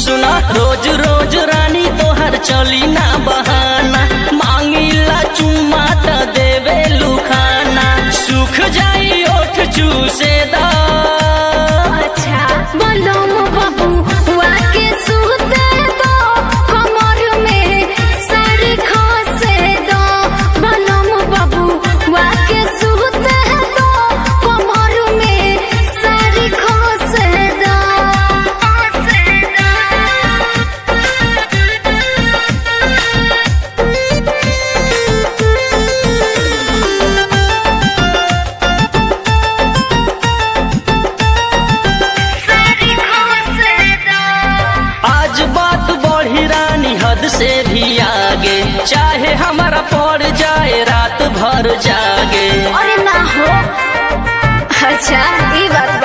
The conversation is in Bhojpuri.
सुना रोज रोज रानी तोहर चली ना बहाना मांगिला चुम्मा त देवे लुखाना सुख जाई ओठ चूसे दा अच्छा बलम बाबू वाके सुते दो कमर में सर खसे दो बलम बाबू वाके सुते दो कमर में सर खसे दो खसे आज बात बढ़ी रानी हद से भी आगे चाहे हमारा पड़ जाए रात भर जागे अरे ना हो अच्छा ये बात